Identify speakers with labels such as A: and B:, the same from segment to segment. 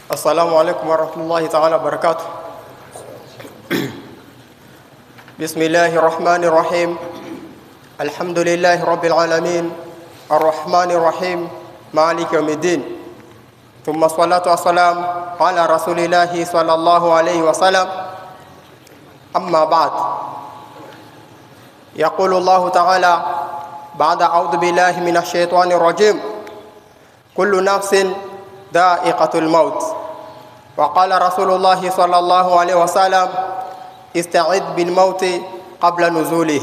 A: Assalamu alaikum warahmatullahi taala wabarakatuh. Bismillahi rahmani rahim. Alhamdulillahi rabbil alamin arrahmani rahim maliki yawmiddin thumma salatu wassalam ala rasulillahi sallallahu alayhi wasallam amma ba'd يقول الله تعالى بعد أعوذ بالله من الشيطان الرجيم كل نفس ذائقة الموت وقال رسول الله صلى الله عليه وسلم استعد بالموت قبل نزوله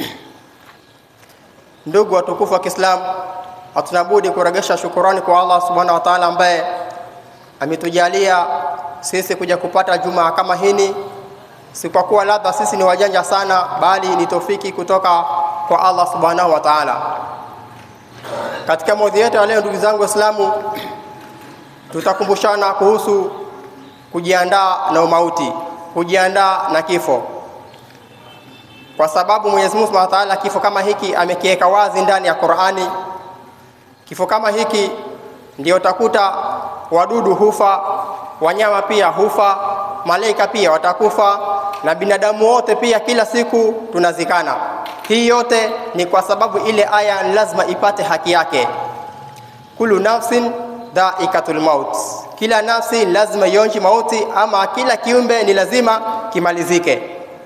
A: ndugu watukufu wa Kiislamu hatunabudi kuregesha shukurani kwa Allah subhanahu wa ta'ala ambaye ametujalia sisi kuja kupata jumaa kama hini si kwa kuwa labda sisi ni wajanja sana bali ni tofiki kutoka kwa Allah subhanahu wa ta'ala katika maudhi yetu ya leo ndugu zangu waislamu tutakumbushana kuhusu kujiandaa na umauti kujiandaa na kifo kwa sababu Mwenyezi Mungu Subhanahu wa Ta'ala kifo kama hiki amekiweka wazi ndani ya Qur'ani kifo kama hiki ndio utakuta wadudu hufa wanyama pia hufa malaika pia watakufa na binadamu wote pia kila siku tunazikana hii yote ni kwa sababu ile aya lazima ipate haki yake kulu nafsin dhaikatul maut kila nafsi lazima ionji mauti ama kila kiumbe ni lazima kimalizike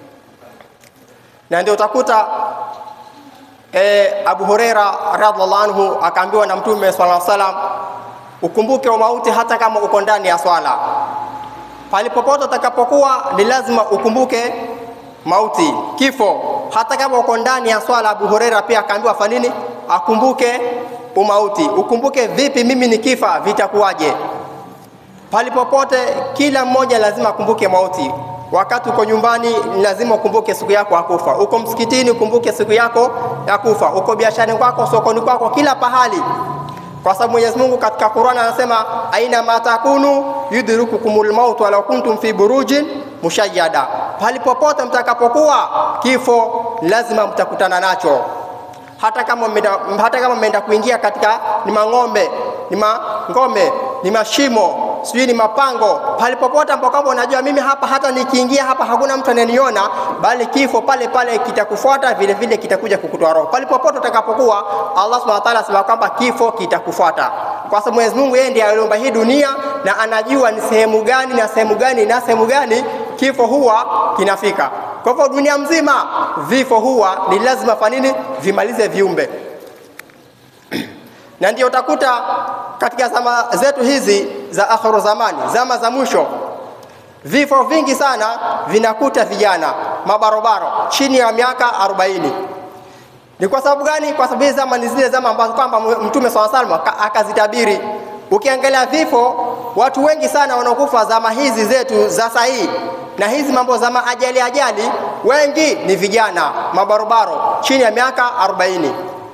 A: na ndio utakuta e, Abu Huraira radhiallahu anhu akaambiwa na Mtume swalla salam ukumbuke mauti hata kama uko ndani ya swala palipopote utakapokuwa ni lazima ukumbuke mauti kifo hata kama uko ndani ya swala Abu Huraira pia akaambiwa fanini akumbuke umauti ukumbuke vipi mimi nikifa vitakuwaje palipopote kila mmoja lazima akumbuke mauti wakati uko nyumbani lazima ukumbuke siku yako ya kufa uko msikitini ukumbuke siku yako ya kufa uko biasharani kwako sokoni kwako kila pahali kwa sababu Mwenyezi Mungu katika Qur'an anasema aina matakunu yudrikukumul maut walau kuntum fi burujin mushayyada palipopote mtakapokuwa kifo lazima mtakutana nacho hata kama mmeenda hata kama mmeenda kuingia katika ni mang'ombe ni mangome ni mashimo sijui ni mapango palipopote ambapo unajua mimi hapa hata nikiingia hapa hakuna mtu ananiona bali kifo pale pale kitakufuata vile vile kitakuja kukutoa roho palipopote utakapokuwa Allah subhanahu wa ta'ala asema kwamba kifo kitakufuata kwa sababu Mwenyezi Mungu yeye ndiye aliumba hii dunia na anajua ni sehemu gani na sehemu gani na sehemu gani kifo huwa kinafika kwa hivyo dunia mzima vifo huwa ni lazima fanini vimalize viumbe na ndio utakuta katika zama zetu hizi za akhiru zamani zama za mwisho vifo vingi sana vinakuta vijana mabarobaro chini ya miaka 40 ni kwa sababu gani kwa sababu hizi zama ni zile zama ambazo kwamba mtume swalla salam akazitabiri ukiangalia vifo watu wengi sana wanaokufa zama hizi zetu za sahihi na hizi mambo za maajali ajali wengi ni vijana mabarobaro chini ya miaka 40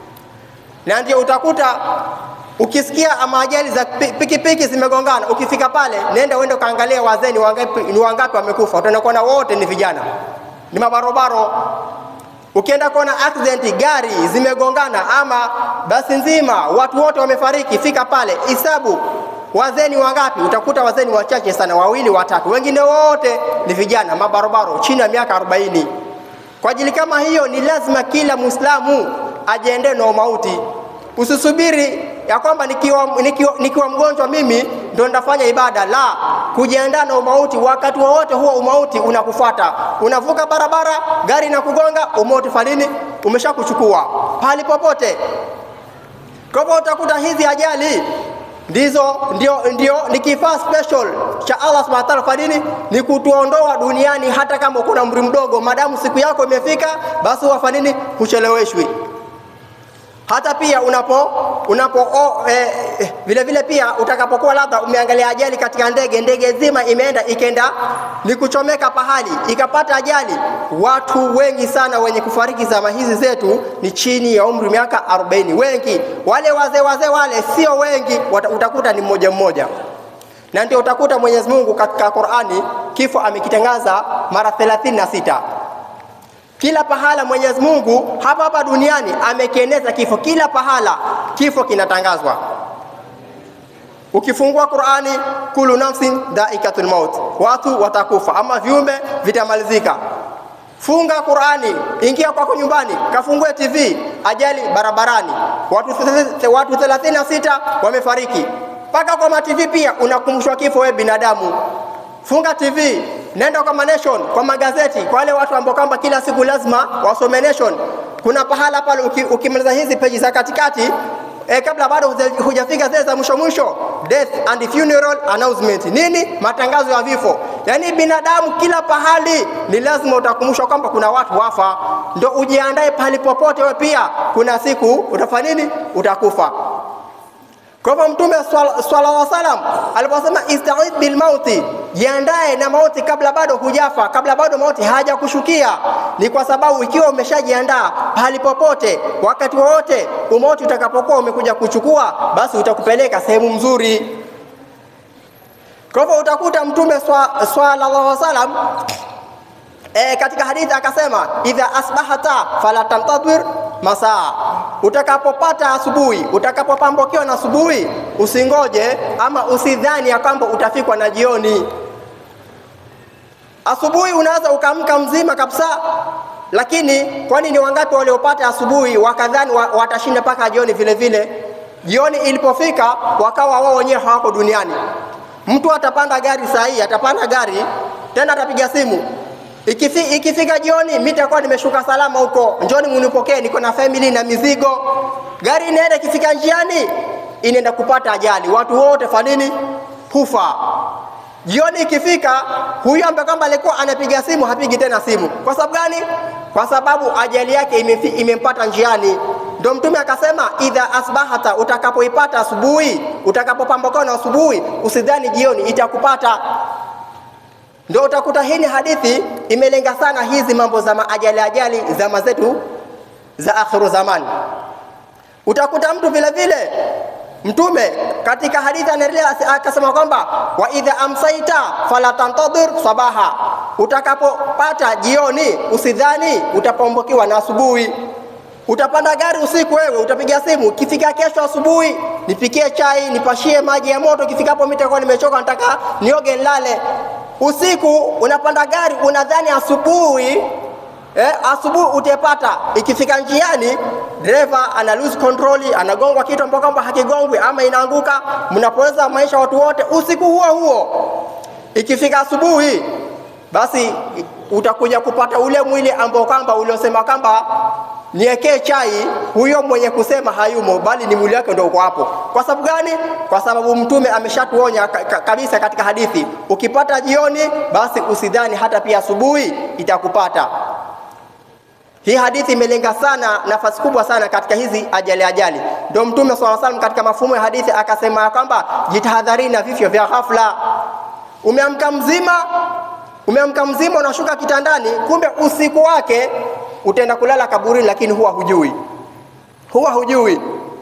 A: na ndio utakuta ukisikia ama ajali za pikipiki zimegongana ukifika pale nenda uende ukaangalia wazee ni wangapi, ni wangapi wamekufa utaenda kuona wote ni vijana ni mabarobaro ukienda kuona accident gari zimegongana ama basi nzima watu wote wamefariki fika pale hisabu wazee ni wangapi utakuta wazee ni wachache sana wawili watatu wengine wote ni vijana mabarobaro chini ya miaka 40 kwa ajili kama hiyo ni lazima kila muislamu ajiendee na mauti usisubiri ya kwamba nikiwa, nikiwa, nikiwa mgonjwa mimi ndo nitafanya ibada la kujiandaa na umauti wakati wowote huo umauti unakufuata unavuka barabara gari na kugonga umauti fanini umeshakuchukua pali popote kwa hivyo utakuta hizi ajali ndizo ndio, ndio ni kifaa special cha Allah subhanahu wa ta'ala kwa nini ni kutuondoa duniani hata kama uko na umri mdogo madamu siku yako imefika basi wafanya nini hucheleweshwi hata pia unapo unapo oh, eh, eh, vile vile pia utakapokuwa labda umeangalia ajali katika ndege ndege zima imeenda ikenda ni kuchomeka pahali ikapata ajali watu wengi sana wenye kufariki zama hizi zetu ni chini ya umri miaka 40 wengi wale wazee wazee wale sio wengi utakuta ni mmoja mmoja na ndio utakuta Mwenyezi Mungu katika Qur'ani kifo amekitangaza mara 36 kila pahala Mwenyezi Mungu hapa hapa duniani amekieneza kifo, kila pahala kifo kinatangazwa. Ukifungua Qur'ani, kulu nafsin dhaikatul maut, watu watakufa ama viumbe vitamalizika. Funga Qur'ani, ingia kwako nyumbani, kafungue TV, ajali barabarani, watu thelath- watu 36 wamefariki. Mpaka kwa matv pia unakumbushwa kifo, wewe binadamu. Funga TV, nenda kwa Nation, kwa magazeti, kwa wale watu ambao kwamba kila siku lazima wasome Nation. Kuna pahala pale uki- ukimaliza hizi peji za katikati E, kabla bado huja- hujafika zile za mwisho mwisho, death and funeral announcement. Nini? Matangazo ya vifo. Yaani binadamu kila pahali ni lazima utakumbushwa kwamba kuna watu wafa, ndo ujiandae pahali popote. Wewe pia kuna siku utafanya nini? Utakufa. Kwa hivyo Mtume swalla- sallallahu alaihi wasallam aliposema istaid bil mauti, jiandae na mauti kabla bado hujafa, kabla bado mauti hajakushukia, ni kwa sababu ikiwa umeshajiandaa pahali popote, wakati wowote umauti utakapokuwa umekuja kuchukua, basi utakupeleka sehemu mzuri. Kwa hivyo utakuta Mtume swa- sallallahu alaihi wasallam E, katika hadithi akasema idha asbahata fala tantadhir masaa, utakapopata asubuhi, utakapopambokiwa na asubuhi, usingoje ama usidhani ya kwamba utafikwa na jioni. Asubuhi unaweza ukaamka mzima kabisa, lakini kwani ni wangapi waliopata asubuhi wakadhani wa, watashinda mpaka jioni vile vile? Jioni ilipofika wakawa wao wenyewe hawako duniani. Mtu atapanda gari saa hii, atapanda gari tena atapiga simu Ikifi, ikifika jioni mimi nitakuwa nimeshuka salama huko, njoni munipokee, niko na family na mizigo. Gari inaenda, ikifika njiani inaenda kupata ajali, watu wote fanini hufa. Jioni ikifika, huyu ambaye kwamba alikuwa anapiga simu hapigi tena simu. Kwa sababu gani? Kwa sababu ajali yake imefi, imempata njiani. Ndio Mtume akasema, idha asbahata, utakapoipata asubuhi, utakapopambakuwa na asubuhi, usidhani jioni itakupata. Ndio utakuta hii ni hadithi imelenga sana hizi mambo za maajali ajali zama zetu za akhiru zamani. Utakuta mtu vile vile Mtume katika hadithi anaendelea akasema kwamba wa idha amsaita fala tantadhir sabaha, utakapopata jioni usidhani utapombokiwa na asubuhi. Utapanda gari usiku, wewe utapiga simu, ikifika kesho asubuhi nipikie chai, nipashie maji ya moto, ikifikapo mimi nitakuwa nimechoka, nataka nioge nilale. Usiku unapanda gari unadhani asubuhi eh, asubuhi utepata. Ikifika njiani dereva ana lose control, anagongwa kitu ambacho kwamba hakigongwi ama inaanguka, mnapoteza maisha watu wote usiku huo huo. Ikifika asubuhi, basi utakuja kupata ule mwili ambao kwamba uliosema kwamba niwekee chai, huyo mwenye kusema hayumo, bali ni mwili wake ndio uko hapo. Kwa sababu gani? Kwa sababu Mtume ameshatuonya ka, ka, kabisa katika hadithi, ukipata jioni, basi usidhani hata pia asubuhi itakupata. Hii hadithi imelenga sana nafasi kubwa sana katika hizi ajali ajali. Ndio Mtume swalla salam katika mafumo ya hadithi akasema kwamba jitahadharini na vifo vya ghafla. Umeamka mzima, umeamka mzima, unashuka kitandani, kumbe usiku wake utaenda kulala kaburini, lakini huwa hujui, huwa hujui.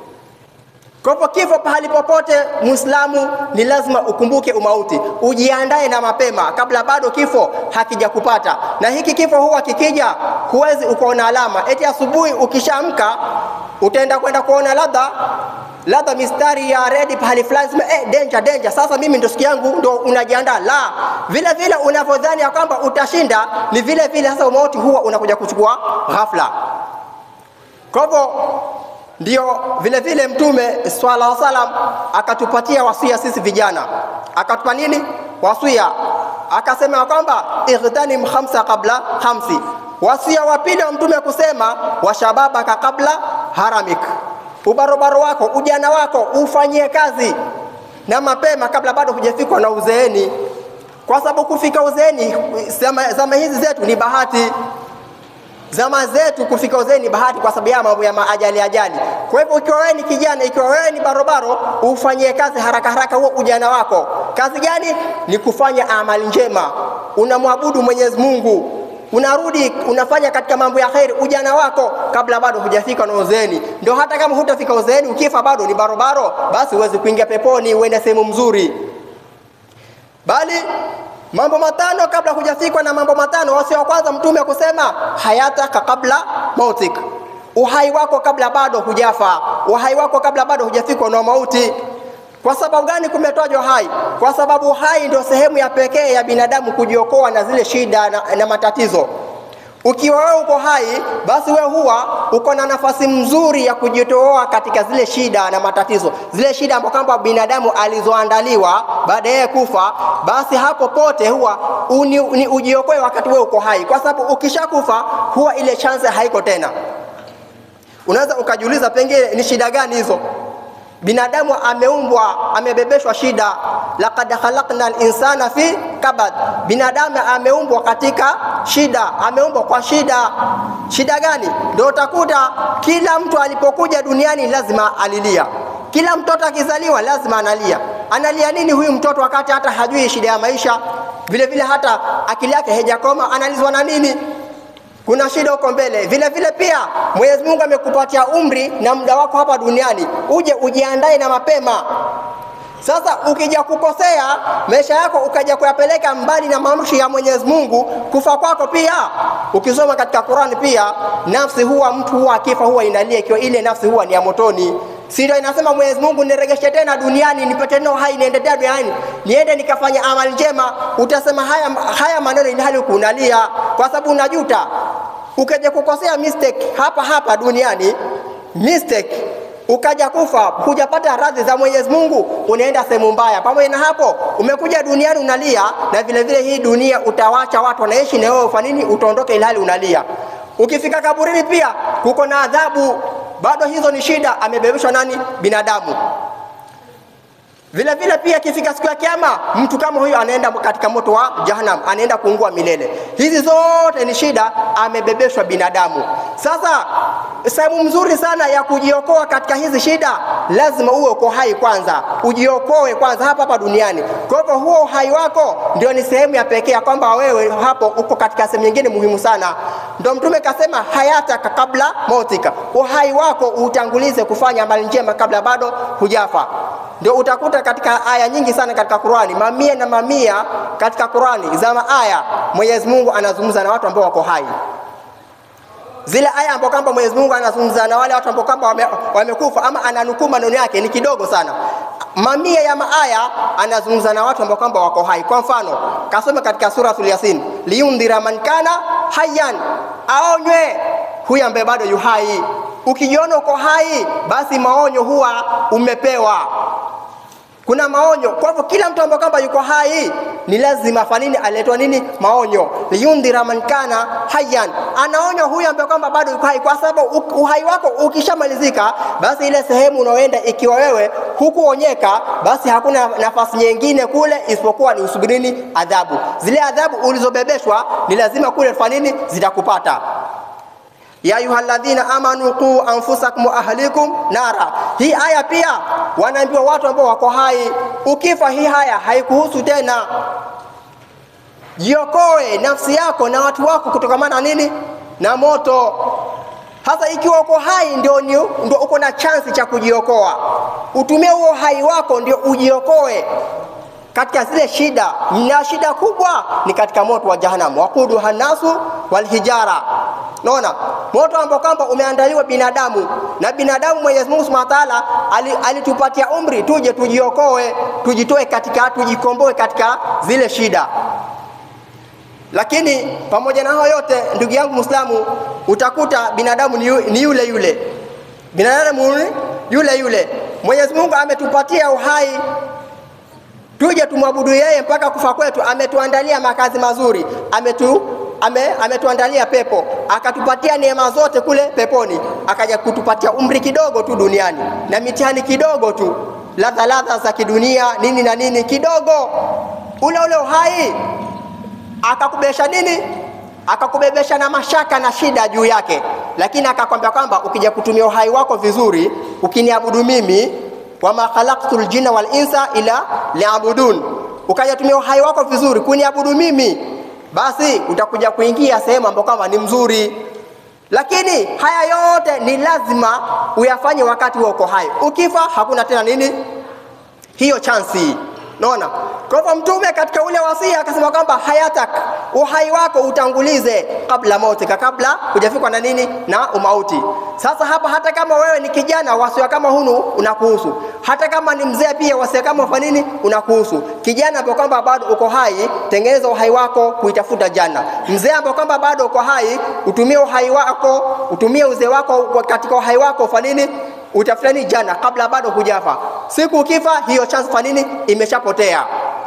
A: Kwa hivyo kifo pahali popote, Muislamu ni lazima ukumbuke umauti, ujiandae na mapema kabla bado kifo hakijakupata. Na hiki kifo huwa kikija, huwezi ukaona alama eti asubuhi ukishaamka utaenda kwenda kuona labda labda mistari ya redi pahali fulani, sema eh, danger danger, sasa mimi ndo siku yangu, ndo unajiandaa. La, vile vile unavyodhani ya kwamba utashinda, ni vile vile sasa umauti huwa unakuja kuchukua ghafla. Kwa hivyo ndio vile vile Mtume swalla wa salam akatupatia wasia sisi vijana, akatupa nini wasia? Akasema kwamba igtanim khamsa qabla khamsi. Wasia wa pili wa Mtume kusema washababaka kabla haramik, ubarobaro wako ujana wako ufanyie kazi na mapema kabla bado hujafikwa na uzeeni, kwa sababu kufika uzeeni zama, zama hizi zetu ni bahati zama zetu kufika uzeeni bahati, kwa sababu ya mambo ya maajali ajali. Kwa hivyo ikiwa wewe ni kijana, ikiwa wewe ni barobaro, ufanyie kazi haraka haraka huo ujana wako. Kazi gani? Ni kufanya amali njema, unamwabudu Mwenyezi Mungu, unarudi unafanya katika mambo ya kheri ujana wako kabla bado hujafika na uzeeni. Ndio hata kama hutafika uzeeni, ukifa bado ni barobaro, basi uweze kuingia peponi, uende sehemu mzuri, bali mambo matano kabla hujafikwa na mambo matano. Wasia wa kwanza Mtume kusema hayataka kabla mautik, uhai wako kabla bado hujafa, uhai wako kabla bado hujafikwa na mauti. Kwa sababu gani kumetajwa hai? Kwa sababu hai ndio sehemu ya pekee ya binadamu kujiokoa na zile shida na, na matatizo. Ukiwa wewe uko hai, basi wewe huwa uko na nafasi mzuri ya kujitoa katika zile shida na matatizo, zile shida ambazo kwamba binadamu alizoandaliwa baada ya kufa. Basi hapo pote huwa uni, ni ujiokoe wakati wewe uko hai, kwa sababu ukishakufa huwa ile chance haiko tena. Unaweza ukajiuliza pengine ni shida gani hizo? Binadamu ameumbwa amebebeshwa shida, laqad khalaqna al-insana fi kabad. Binadamu ameumbwa katika shida, ameumbwa kwa shida. Shida gani? Ndio utakuta kila mtu alipokuja duniani lazima alilia. Kila mtoto akizaliwa lazima analia. Analia nini huyu mtoto wakati hata hajui shida ya maisha? Vile vile hata akili yake haijakoma, analizwa na nini? kuna shida huko mbele. Vile vile pia Mwenyezi Mungu amekupatia umri na muda wako hapa duniani, uje ujiandae na mapema. Sasa ukija kukosea maisha yako ukaja kuyapeleka mbali na maamrisho ya Mwenyezi Mungu, kufa kwako pia. Ukisoma katika Qur'ani pia, nafsi huwa mtu huwa akifa huwa inalia, ikiwa ile nafsi huwa ni ya motoni. Si ndio inasema Mwenyezi Mungu, niregeshe tena duniani nipate tena uhai, niende tena duniani niende nikafanya amali njema. Utasema haya, haya maneno ili hali kunalia, kwa sababu unajuta. Ukaja kukosea mistake hapa hapa duniani mistake ukaja kufa hujapata radhi za Mwenyezi Mungu, unaenda sehemu mbaya. Pamoja na hapo, umekuja duniani unalia, na vile vile hii dunia utawacha watu wanaishi na wewe, ufanye nini? Utaondoka ilhali unalia. Ukifika kaburini pia kuko na adhabu, bado hizo ni shida. Amebebeshwa nani? Binadamu. Vile vile pia ikifika siku ya Kiyama, mtu kama huyo anaenda katika moto wa Jahannam, anaenda kuungua milele. Hizi zote ni shida, amebebeshwa binadamu. Sasa sehemu mzuri sana ya kujiokoa katika hizi shida, lazima uwe uko hai kwanza, ujiokoe kwanza hapa hapa duniani. Kwa hivyo huo uhai wako ndio ni sehemu ya pekee ya kwamba wewe hapo uko katika sehemu nyingine muhimu sana. Ndio Mtume kasema hayataka kabla mautika, uhai wako utangulize kufanya amali njema kabla bado hujafa. Ndio utakuta katika aya nyingi sana katika Qur'ani, mamia na mamia katika Qur'ani za aya, Mwenyezi Mungu anazungumza na watu ambao wako hai. Zile aya ambao kwamba Mwenyezi Mungu anazungumza na wale watu ambao kwamba wame, wamekufa ama ananukuu maneno yake ni kidogo sana. Mamia ya maaya anazungumza na watu ambao kwamba wako hai. Kwa mfano, kasome katika suratul Yasin, liyundhira man kana hayyan, aonywe huyu ambaye bado yu hai. Ukijiona uko hai, basi maonyo huwa umepewa kuna maonyo. Kwa hivyo kila mtu ambaye kwamba yuko hai ni lazima fanini aletwa nini maonyo, liyundhira man kana hayyan, anaonywa huyu ambaye kwamba bado yuko hai, kwa sababu uhai wako ukishamalizika, basi ile sehemu unaoenda ikiwa wewe hukuonyeka, basi hakuna nafasi nyingine kule isipokuwa ni usubirini adhabu. Zile adhabu ulizobebeshwa ni lazima kule fanini zitakupata ya ayuhalladhina amanu qu anfusakum wa ahlikum nara. Hii aya pia wanaambiwa watu ambao wako hai, ukifa hii haya haikuhusu tena. Jiokoe nafsi yako na watu wako kutokamana na nini? Na moto. Hasa ikiwa uko hai ndio, ndio uko na chansi cha kujiokoa. Utumie huo hai wako ndio ujiokoe katika zile shida, na shida kubwa ni katika moto wa Jahannam, waquduha nasu walhijara. Naona moto ambao kwamba umeandaliwa binadamu na binadamu. Mwenyezi Mungu Subhanahu wa Ta'ala alitupatia umri tuje tujiokoe, tujitoe katika, tujikomboe katika zile shida. Lakini pamoja na hayo yote, ndugu yangu Muislamu, utakuta binadamu ni, yu, ni yule yule, binadamu yule yule. Mwenyezi Mungu ametupatia uhai tuje tumwabudu yeye mpaka kufa kwetu. Ametuandalia makazi mazuri, ametu ame, ametuandalia pepo, akatupatia neema zote kule peponi, akaja kutupatia umri kidogo tu duniani na mitihani kidogo tu, ladha ladha za kidunia nini na nini kidogo, ule ule uhai akakubesha nini, akakubebesha na mashaka na shida juu yake, lakini akakwambia kwamba ukija kutumia uhai wako vizuri, ukiniabudu mimi wama khalaqtul jinna wal insa ila liabudun, ukaja tumia uhai wako vizuri kuniabudu mimi, basi utakuja kuingia sehemu ambayo kama ni mzuri. Lakini haya yote ni lazima uyafanye wakati wa uko hai. Ukifa hakuna tena nini hiyo chansi. Naona. Kwa hivyo Mtume katika ule wasia akasema kwamba hayatak, uhai wako utangulize kabla mautika, kabla hujafikwa na nini na umauti. Sasa hapa, hata kama wewe ni kijana, wasia kama hunu unakuhusu. Hata kama ni mzee, pia wasia kama fa nini unakuhusu. Kijana ambaye kwamba bado uko hai, tengeneza uhai wako kuitafuta janna. Mzee ambaye kwamba bado uko hai, utumie uhai wako, utumie uzee wako katika uhai wako fa nini utafuta nini jana kabla bado hujafa. Siku ukifa, hiyo chance fa nini imeshapotea.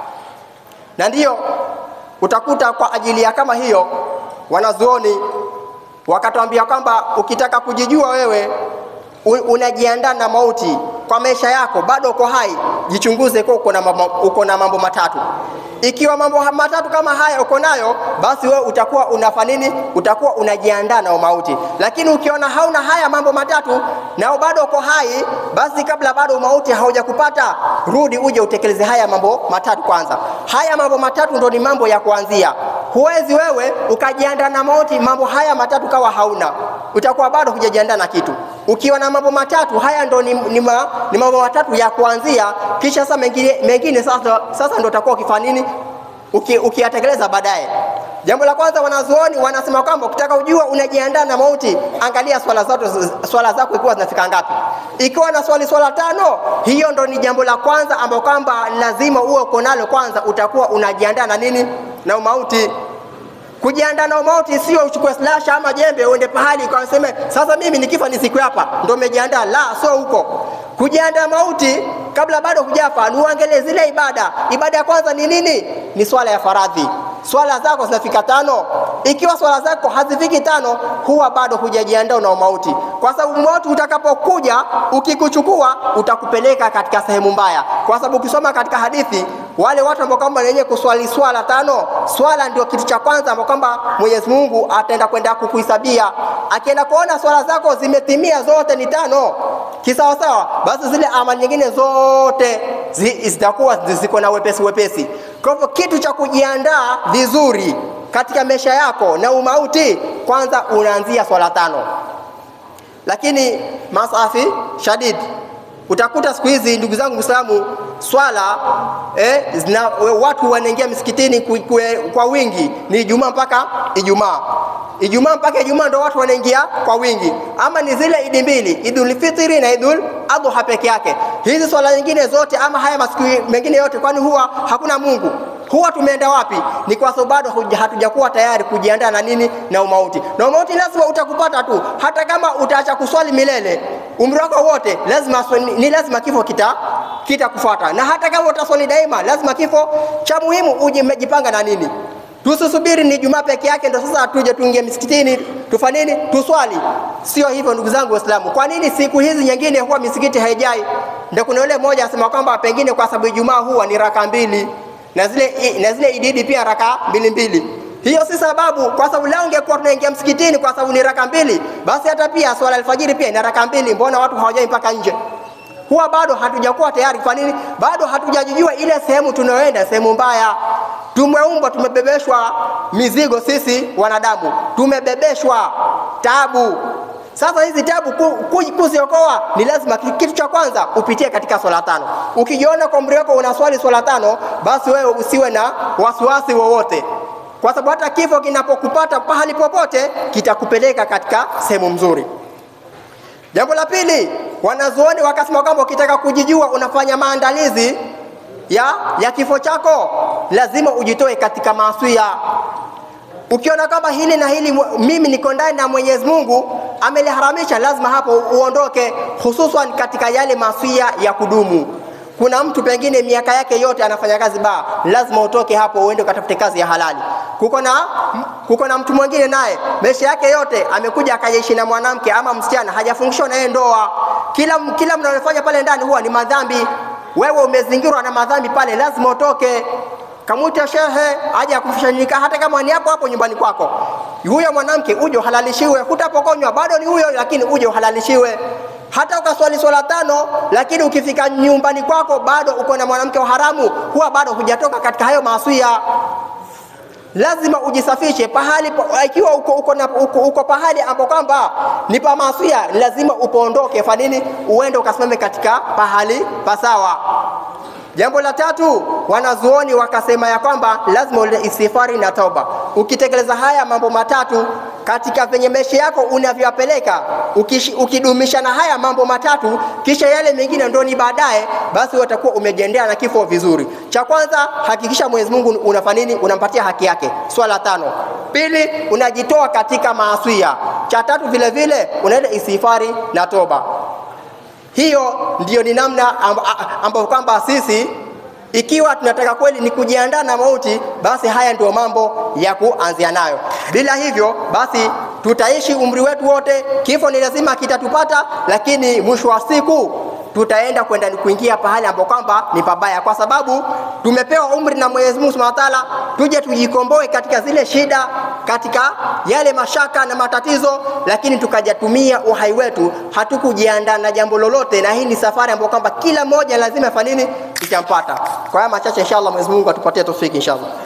A: Na ndiyo utakuta kwa ajili ya kama hiyo wanazuoni wakatuambia kwamba ukitaka kujijua wewe unajiandaa na mauti kwa maisha yako, bado uko hai, jichunguze kwa uko na mambo, uko na mambo matatu. Ikiwa mambo matatu kama haya uko nayo, basi wewe utakuwa unafanya nini? Utakuwa unajiandaa na mauti. Lakini ukiona hauna haya mambo matatu na bado uko hai, basi kabla bado mauti haujakupata, rudi uje utekeleze haya mambo matatu kwanza. Haya mambo matatu ndo ni mambo ya kuanzia. Huwezi wewe ukajiandaa na mauti, mambo haya matatu kawa hauna, utakuwa bado hujajiandaa na kitu. Ukiwa na mambo matatu haya ndo ni, ni, ma, ni mambo matatu ya kuanzia, kisha sasa mengine, mengine sasa, sasa ndo utakuwa ukifanya nini ukiyatekeleza uki baadaye. Jambo la kwanza, wanazuoni wanasema kwamba ukitaka ujua unajiandaa na mauti, angalia swala zako, swala zako ikiwa zinafika ngapi. Ikiwa na swali swala tano, hiyo ndo ni jambo la kwanza ambao kwamba lazima uwe uko nalo kwanza, utakuwa unajiandaa na nini na mauti. Kujiandaa na mauti sio uchukue slasha ama jembe uende pahali kwa useme sasa mimi nikifa ni siku hapa ndio umejiandaa. La, sio huko. Kujiandaa mauti kabla bado hujafa, ni uangalie zile ibada. Ibada ya kwanza ni nini? Ni swala ya faradhi. Swala zako zinafika tano. Ikiwa swala zako hazifiki tano, huwa bado hujajiandaa na mauti, kwa sababu mauti utakapokuja ukikuchukua, utakupeleka katika sehemu mbaya, kwa sababu ukisoma katika hadithi wale watu ambao kwamba wenye kuswali swala tano, swala ndio kitu cha kwanza ambao kwamba Mwenyezi Mungu ataenda kwenda kukuhisabia. Akienda kuona swala zako zimetimia zote ni tano kisawasawa, basi zile amali nyingine zote zitakuwa ziko na wepesi wepesi. Kwa hivyo kitu cha kujiandaa vizuri katika maisha yako na umauti, kwanza unaanzia swala tano. Lakini masafi shadid, utakuta siku hizi ndugu zangu Muislamu, swala eh, zina, watu wanaingia misikitini kwe, kwe, kwa wingi ni Ijumaa mpaka Ijumaa Ijumaa mpaka Ijumaa ndo watu wanaingia kwa wingi, ama ni zile idi mbili, Idul Fitri na Idul Adha peke yake. Hizi swala nyingine zote ama haya masiku mengine yote, kwani huwa hakuna Mungu? Huwa tumeenda wapi? Ni kwa sababu bado hatujakuwa tayari kujiandaa na nini na umauti. Na umauti lazima utakupata tu, hata kama utaacha kuswali milele umri wako wote, lazima ni lazima kifo kita kitakufuata, na hata kama utaswali daima, lazima kifo cha muhimu uje umejipanga na nini Tusisubiri ni Jumaa peke yake ndo sasa tuje tuingie misikitini tufanye nini? Tuswali. Sio hivyo ndugu zangu Waislamu. Kwa nini siku hizi nyingine huwa misikiti haijai? Ndio kuna yule mmoja asema kwamba pengine kwa sababu Ijumaa huwa ni raka mbili na zile na zile ididi pia raka mbili mbili. Hiyo si sababu, kwa sababu leo ungekuwa tunaingia msikitini kwa sababu ni raka mbili, basi hata pia swala alfajiri pia ni raka mbili. Mbona watu hawajai mpaka nje? Huwa bado hatujakuwa tayari. Kwa nini? Bado hatujajijua ile sehemu tunayoenda, sehemu mbaya. Tumeumbwa, tumebebeshwa mizigo sisi wanadamu, tumebebeshwa tabu. Sasa hizi tabu kuziokoa ni lazima, kitu cha kwanza upitie katika swala tano. Ukijiona kwa umri wako unaswali swala tano, basi wewe usiwe na wasiwasi wowote, kwa sababu hata kifo kinapokupata pahali popote kitakupeleka katika sehemu mzuri. Jambo la pili, wanazuoni wakasema kwamba ukitaka kujijua unafanya maandalizi ya, ya kifo chako, lazima ujitoe katika maasiya. Ukiona kama hili na hili mimi niko ndani na Mwenyezi Mungu ameliharamisha, lazima hapo uondoke, hususan katika yale maasiya ya kudumu. Kuna mtu pengine miaka yake yote anafanya kazi baa, lazima utoke hapo uende ukatafute kazi ya halali. Kuko na kuko na mtu mwingine naye maisha yake yote amekuja akaishi na mwanamke ama msichana, hajafungishwa na yeye ndoa. Kila kila mnalofanya pale ndani huwa ni madhambi. Wewe umezingirwa na madhambi pale, lazima utoke. Kamwita shehe aje akufanyika, hata kama ni hapo hapo nyumbani kwako. Huyo mwanamke uje uhalalishiwe, hutapokonywa bado ni huyo, lakini uje uhalalishiwe hata ukaswali swala tano, lakini ukifika nyumbani kwako bado uko na mwanamke wa haramu, huwa bado hujatoka katika hayo maasiya. Lazima ujisafishe pahali, ikiwa uko, uko, na, uko, uko pahali ambapo kwamba ni pa maasiya, lazima upoondoke. Fa nini? Uende ukasimame katika pahali pasawa. Jambo la tatu, wanazuoni wakasema ya kwamba lazima ule istighfari na toba. Ukitekeleza haya mambo matatu katika venye maisha yako unavyopeleka, ukishi- ukidumisha na haya mambo matatu, kisha yale mengine ndio ni baadaye, basi utakuwa umejiendea na kifo vizuri. Cha kwanza, hakikisha Mwenyezi Mungu unafanya nini? Unampatia haki yake, swala tano. Pili, unajitoa katika maasiya. Cha tatu vile vile unaenda istighfari na toba. Hiyo ndiyo ni namna amb- a- ambayo kwamba sisi ikiwa tunataka kweli ni kujiandaa na mauti, basi haya ndio mambo ya kuanzia nayo. Bila hivyo basi tutaishi umri wetu wote, kifo ni lazima kitatupata, lakini mwisho wa siku tutaenda kwenda ni kuingia pahali ambapo kwamba ni pabaya, kwa sababu tumepewa umri na Mwenyezi Mungu Subhanahu wa Ta'ala, tuje tujikomboe katika zile shida, katika yale mashaka na matatizo, lakini tukajatumia uhai wetu, hatukujiandaa na jambo lolote, na hii ni safari ambayo kwamba kila mmoja lazima afanye nini, itampata. Kwa haya machache, inshallah Mwenyezi Mungu atupatie tofiki inshallah.